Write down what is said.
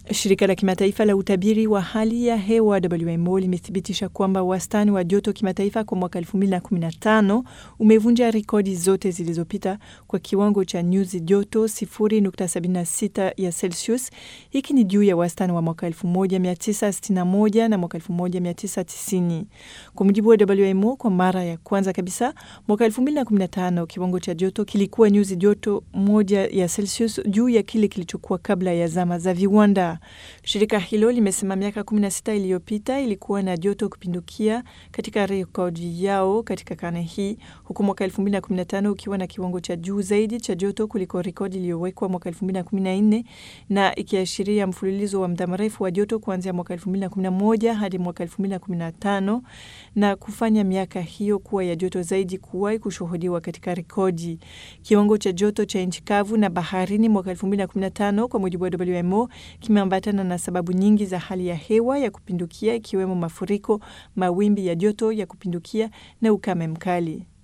Shirika la kimataifa la utabiri wa hali ya hewa WMO limethibitisha kwamba wastani wa joto kimataifa kwa mwaka 2015 umevunja rekodi zote zilizopita kwa kiwango cha nyuzi joto 0.76 ya Celsius. Hiki ni juu ya wastani wa mwaka 1961 na mwaka 1990. Kwa mujibu wa WMO, kwa mara ya kwanza kabisa mwaka 2015 kiwango cha joto kilikuwa nyuzi joto moja ya Celsius juu ya kile kilichokuwa kabla ya zama za viwanda. Shirika hilo limesema miaka 16 iliyopita ilikuwa na joto kupindukia katika rekodi yao katika karne hii, huku mwaka 2015 ukiwa na kiwango cha juu zaidi cha joto kuliko rekodi iliyowekwa mwaka 2014 na ikiashiria mfululizo wa muda mrefu wa joto kuanzia mwaka 2011 hadi mwaka 2015 na kufanya miaka hiyo kuwa ya joto zaidi kuwahi kushuhudiwa katika rekodi. Kiwango cha joto cha nchi kavu na baharini mwaka 2015 kwa mujibu wa WMO kimeambatana na sababu nyingi za hali ya hewa ya kupindukia ikiwemo mafuriko, mawimbi ya joto ya kupindukia na ukame mkali.